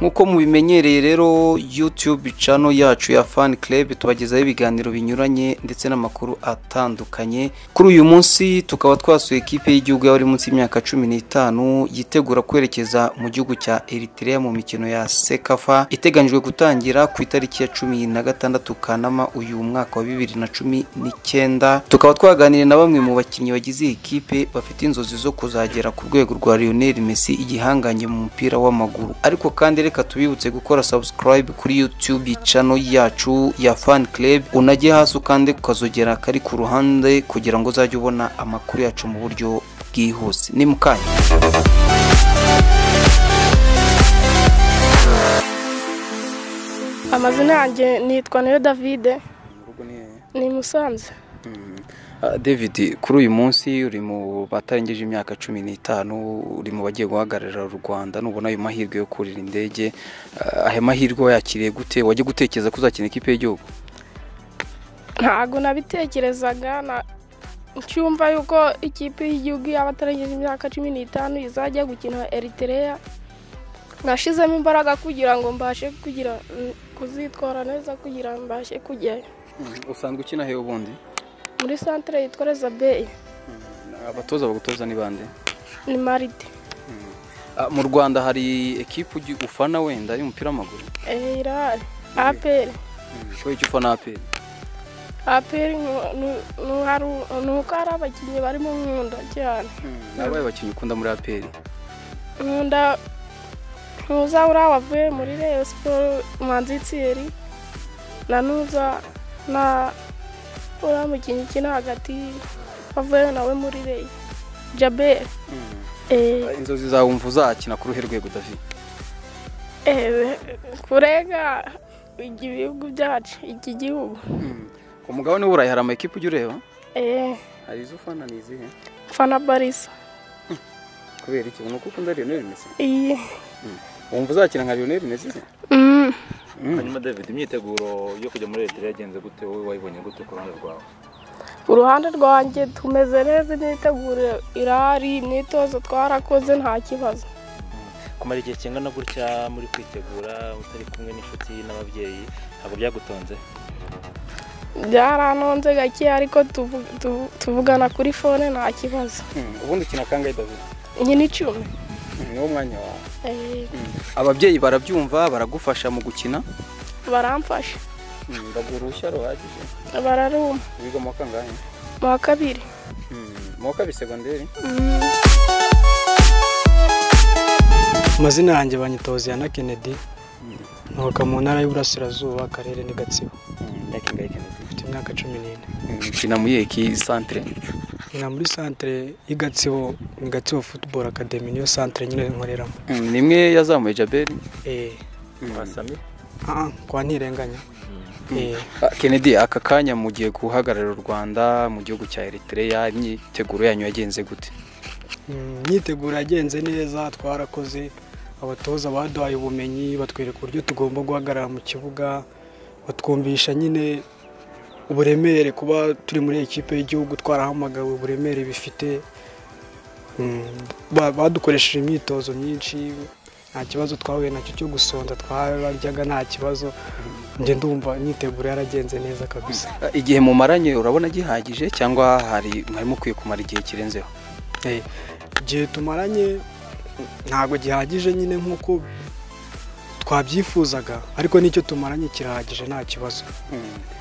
nk'uko mubimenyereye rero yutube cano yacu ya fani kerebe tubagezaho ibiganiro binyuranye ndetse n'amakuru atandukanye kuri uyu munsi tukaba twasuye ikipe y'igihugu y'abari munsi y'imyaka cumi n'itanu yitegura kwerekeza mu gihugu cya eritereya mu mikino ya sekafa iteganyijwe gutangira ku itariki ya cumi na gatandatu kanama uyu mwaka wa bibiri na cumi n'icyenda tukaba twaganiriye na bamwe mu bakinnyi bagize iyi kipe bafite inzozi zo kuzagera ku rwego rwa Lionel Messi igihanganye mu mupira w'amaguru ariko kandi reka tubibutse gukora subscribe kuri YouTube channel yacu ya Fan Club unajye hasi ukande ukazogera kari ku ruhande kugira ngo uzajye ubona amakuru yacu mu buryo bwihuse ni mukanya amazina yanjye nitwa nayo davide ni i musanze david kuri uyu munsi uri mu batarengeje imyaka cumi n'itanu uri mu bagiye guhagararira u rwanda nubona ayo mahirwe yo kurira indege aya mahirwe wayakiriye gute wajya gutekereza ko uzakina ikipe y'igihugu ntabwo nabitekerezaga ncyumva yuko ikipe y'igihugu yaba atarengeje imyaka cumi n'itanu izajya gukina eritereya nashyizemo imbaraga kugira ngo mbashe kugira kuzitwara neza kugira ngo mbashe kujyayo usanzwe ukina he ubundi muri santire yitwa rezabeyi abatoza bagutoza ni bande ni marite mu rwanda hari ekipu ufana wenda y'umupira w'amaguru irahari aperi wowe icyo ufana aperi aperi ni uko hari abakinnyi barimo nkunda cyane nabaye abakinnyi ukunda muri aperi nkunda ntuza uriya wavuye muri reyo siporo manzitseri na nuza na uriya mukinnyi ukina hagati wavuye nawe muri reyi jaberi inzozi zawe wumva uzakina ku ruhe rwego udafite kurega ibihugu byacu iki gihugu ku mugabane w'uburayi hari amakipe ujya ureba hari izo ufana ni izihe fana barisa kubera iki ubona ko ukunda lionel messi wumva uzakina nka lionel messi hanyuma david imyiteguro yo kujya muri leta yagenze gute wowe wayibonye gute ku ruhande rwawe ku ruhande rwanjye tumeze neza imyiteguro irahari imyitozo twarakoze nta kibazo kumara igihe kingana gutya muri kwitegura utari kumwe n'inshuti n'ababyeyi ntabwo byagutonze byaranonze gake ariko tuvugana kuri fone nta kibazo ubundi ukina kangahe david iyi ni icumi niwo mwanya wawe ababyeyi barabyumva baragufasha mu gukina baramfasha baguha uruhushya ruhagije bararuma wiga mu wa kangahe mu wa kabiri mu wa kabiri segonderi amazina yanjye banyitozi ya na kennedy nturuka mu ntara y'uburasirazuba akarere ni gatsibo mfite imyaka cumi n'ine ukina muri eki santire nkina muri santire y'igatsibo ni gatsibo futuboro akademi niyo santire nyine nkoreramo ni imwe yazamuye jaberi eee wasami kwa ntirenganya eee kennedy aka kanya mugiye guhagararira u rwanda mu gihugu cya eritereya imyiteguro yanyu yagenze gute imyiteguro yagenze neza twarakoze abatoza baduhaye ubumenyi batwereka uburyo tugomba guhagarara mu kibuga batwumvisha nyine uburemere kuba turi muri ekipe y'igihugu twarahamagawe uburemere bifite Mm, ba- badukoresheje imyitozo myinshi nta kibazo twahuye nacyo cyo gusonza twararyaga nta kibazo njye ndumva imyiteguro yaragenze neza kabisa igihe mumaranye urabona gihagije cyangwa hari mwari mukwiye kumara igihe kirenzeho Eh, igihe tumaranye ntabwo gihagije nyine nk'uko twabyifuzaga ariko n'icyo tumaranye kirahagije nta kibazo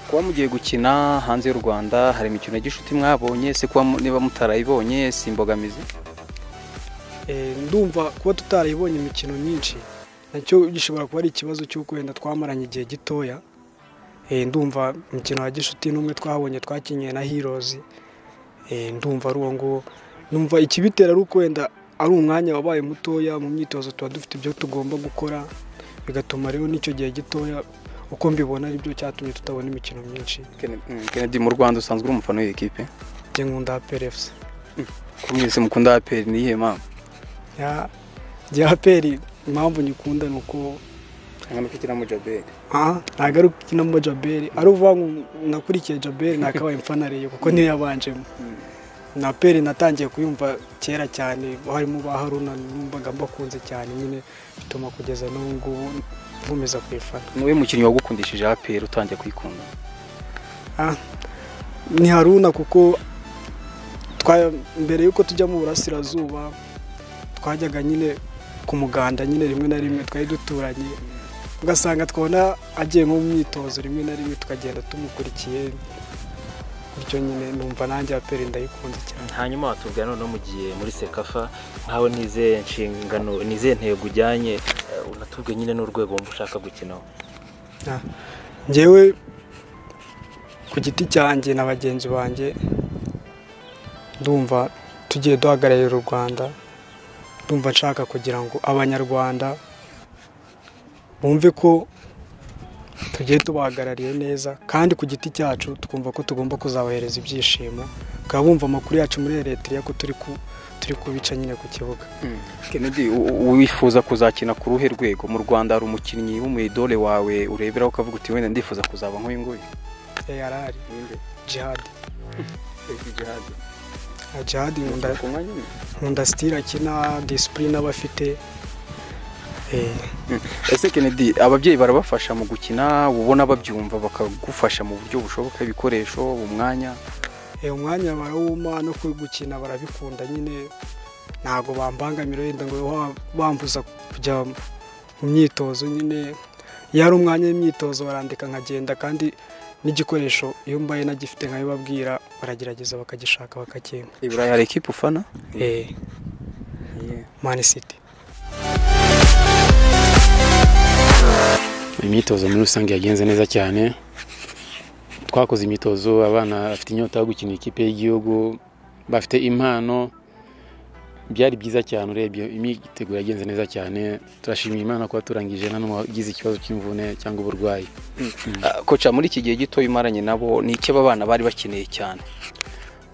kuba mugiye gukina hanze y'u rwanda hari imikino ya gishuti mwabonye se kuba mu- niba mutarayibonye si imbogamizi Eh, ndumva kuba tutarayibonye imikino myinshi nacyo gishobora kuba ari ikibazo cy'uko wenda twamaranye igihe gitoya Eh, ndumva umukino wa gishuti n'umwe twabonye twakinnye na hirozi ndumva ari uwo nguwo numva ikibitera ari uko wenda ari umwanya wabaye mutoya mu myitozo tuba dufite ibyo tugomba gukora bigatuma rero n'icyo gihe gitoya uko mbibona aribyo cyatumye tutabona imikino myinshi Kennedy mu Rwanda usanzwe uri umufana w'iyi kipe njye nkunda aperefusi ko mwese mukunda APR ni iyihe mpamvu njye aperi impamvu nyikunda ni uko hano kikina mu Jabel aha ntabwo ari ukinamo jaberi ari uvuga ngo nakurikiye jaberi nakabaye mfanariye kuko niyo yabanjemo na peri natangiye kuyumva kera cyane harimo ba haruna numvaga mbakunze cyane nyine bituma kugeza n'ubu ngubu nkomeza kuyifana niwe mukinnyi wagukundishije APR utangiye kuyikunda Ah, ni haruna kuko twa- mbere y'uko tujya mu burasirazuba twajyaga nyine ku muganda nyine rimwe na rimwe twari duturanye ugasanga twabona agiye nko mu myitozo rimwe na rimwe tukagenda tumukurikiye bityo nyine numva nanjye aperi ndayikunze cyane hanyuma watubwira noneho mu gihe muri sekafa nkaho nizeye inshingano nizeye intego ujyanye eh, unatubwiye nyine n'urwego wumva ushaka gukinaho Ah, njyewe ku giti cyanjye na bagenzi banjye ndumva tugiye duhagararira u rwanda ndumva nshaka kugira ngo abanyarwanda bumve ko tugiye tubahagarariye neza kandi ku giti cyacu twumva ko tugomba kuzabahereza ibyishimo bakaba bumva amakuru yacu muri eritrea ko turi ku turi kubica nyine ku kibuga Kennedy u- u- wifuza kuzakina ku ruhe rwego mu Rwanda hari umukinnyi w'umuyidole wawe ureberaho ukavuga uti wenda ndifuza kuzaba nk'uyu nguyu arari jihadi Ah, jihadi nkunda ku mwanya umwe nkunda sitira akina disipurine aba afite Eh, ese Kennedy ababyeyi barabafasha mu gukina ubona babyumva bakagufasha mu buryo bushoboka ibikoresho umwanya eh, umwanya barawuma no gukina barabikunda nyine ntabwo bambangamira wenda ngo wa- bambuza kujya mu myitozo nyine iyo ari umwanya w'imyitozo barandika nkagenda kandi n'igikoresho iyo mbaye nagifite nkabibabwira baragerageza bakagishaka bakakimpa i Burayi hari ekipe ufana eh, mani siti imyitozo muri rusange yagenze neza cyane twakoze imyitozo abana bafite inyota yo gukina ikipe y'igihugu bafite impano byari byiza cyane urebye imyiteguro yagenze neza cyane turashimira imana kuba turangije nta n'umwe wagize ikibazo cy'imvune cyangwa uburwayi Ah, koca muri iki gihe gito imaranye nabo ni iki aba bana bari bakeneye cyane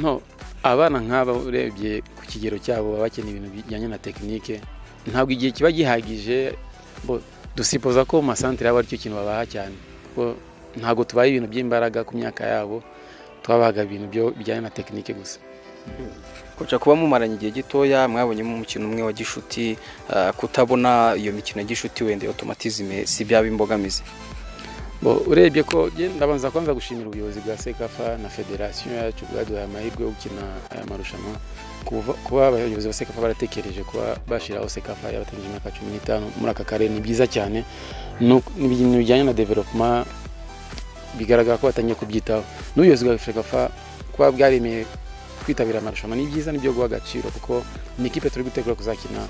no abana nk'aba urebye ku kigero cyabo baba bakeneye ibintu bijyanye na tekinike ntabwo igihe kiba gihagije bo- dusipoza ko mu masantere aba aricyo kintu babaha cyane kuko ntabwo tubaha ibintu by'imbaraga ku myaka yabo twabahaga ibintu byo- bijyanye na tekinike gusa koca kuba mumaranye igihe gitoya mwabonyemo umukino umwe wa gishuti ah, kutabona iyo mikino ya gishuti wenda otomatizime si byaba imbogamizi Bo, urebye ko je ndabanza kwanza gushimira ubuyobozi bwa sekafa na federasiyo yacu bwaduhaye amahirwe yo gukina aya marushanwa Kuva- kuba abayobozi ba sekafa baratekereje kuba bashyiraho sekafa yabatangije imyaka cumi n'itanu muri aka karere ni byiza cyane No- ni ibintu bijyanye na developuma bigaragara ko batangiye kubyitaho n'ubuyobozi bwa sekafa kuba bwaremeye kwitabira amarushanwa ni byiza nibyo guha agaciro kuko ni ikipe turi gutegura kuzakina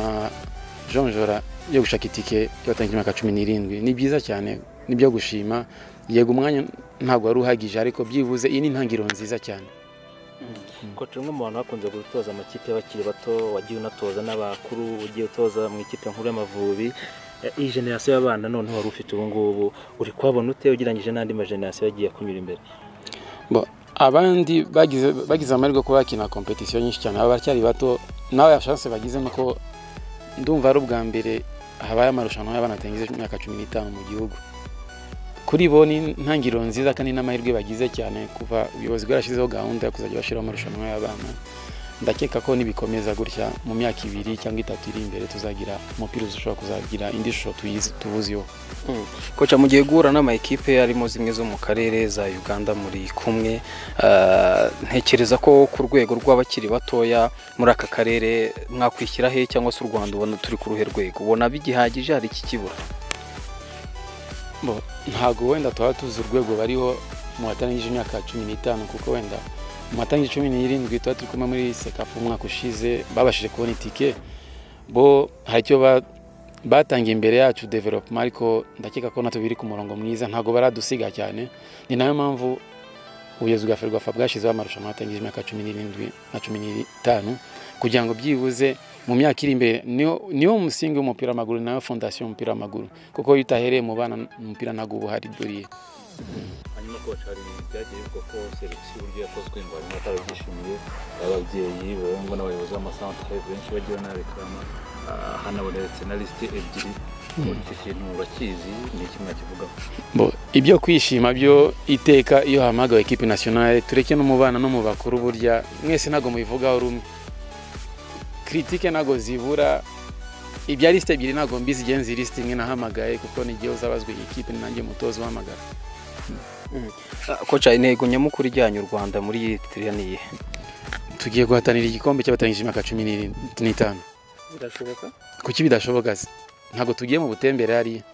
amajonjora yo gushaka itike y'abatangije imyaka cumi n'irindwi ni byiza cyane nibyo gushima yego umwanya ntabwo wari uhagije ariko byibuze iyi ni intangiriro nziza cyane koca umwe mu bantu bakunze gutoza amakipe y'abakiri bato wagiye unatoza n'abakuru ugiye utoza mu ikipe nkuru y'amavubi Eh, iyi generasiyo y'abana noneho wari ufite ubu ngubu uri kuhabona ute ugereranyije n'andi majenerasiyo yagiye akunyura imbere Bo, abandi bagize bagize amahirwe kuba bakina kompetisiyo nyinshi cyane aba baracyari bato nawe shanse bagize nuko ndumva ari ubwa mbere habaye amarushanwa y'abana batangije imyaka cumi n'itanu mu gihugu kuri bo ni intangiriro nziza kandi n'amahirwe bagize cyane kuva ubuyobozi bwarashyizeho gahunda yo kuzajya bashyiraho amarushanwa y'abana ndakeka ko nibikomeza gutya mu myaka ibiri cyangwa itatu iri imbere tuzagira umupira ushobora kuzagira indi shusho tuyizi- tuwuziho koca mu gihe guhura n'ama ekipe arimo zimwe zo mu karere za Uganda muri kumwe ah, ntekereza ko ku rwego rw'abakiri batoya muri aka karere mwakwishyira he cyangwa se u Rwanda ubona turi ku ruhe rwego ubona bigihagije hari iki kibura Bo, ntabwo wenda tuba tuzi urwego bariho mu batangije imyaka cumi n'itanu kuko wenda mu batangije cumi n'irindwi tuba turi kumwe muri sekafu umwaka ushize babashije kubona itike bo hari icyo ba- batangiye imbere yacu developuma ariko ndakeka ko natwe biri ku murongo mwiza ntabwo baradusiga cyane ni nayo mpamvu ubuyobozi bwa ferwafa bwashyizeho amarushanwa yatangije imyaka cumi n'irindwi na cumi n'itanu kugira ngo byibuze mu myaka iri imbere niwo niwo musingi w'umupira w'amaguru nawe fondasiyo y'umupira w'amaguru kuko iyo utahereye mu bana umupira ntabwo uba uhari doriye hanyuma ko hari byagiye bivuga ko serivisi uburyo yakozwe ngo harimo atarabyishimiye ababyeyi barangwa n'abayobozi b'amasantere benshi bagiye banabikama hanabonetse na lisite ebyiri iki kintu urakizi ni iki mwakivugaho Bo, ibyo kwishima byo iteka iyo hamagawe ekipi nasiyonale tureke no mu bana no mu bakuru burya mwese ntabwo mubivugaho rumwe kiritike ntabwo zibura ibya lisite ebyiri ntabwo mbizi igenzi lisite imwe nahamagaye kuko n'igihe uzabazwa iyi kipe ni nanjye mutoza uhamagara koca intego nyamukuru ijyanye u rwanda muri iyi tiriya ni iyihe tugiye guhatanira igikombe cy'abatarangije imyaka cumi n'iri- n'itanu birashoboka kuki bidashoboka se ntabwo tugiye mu butembere hariya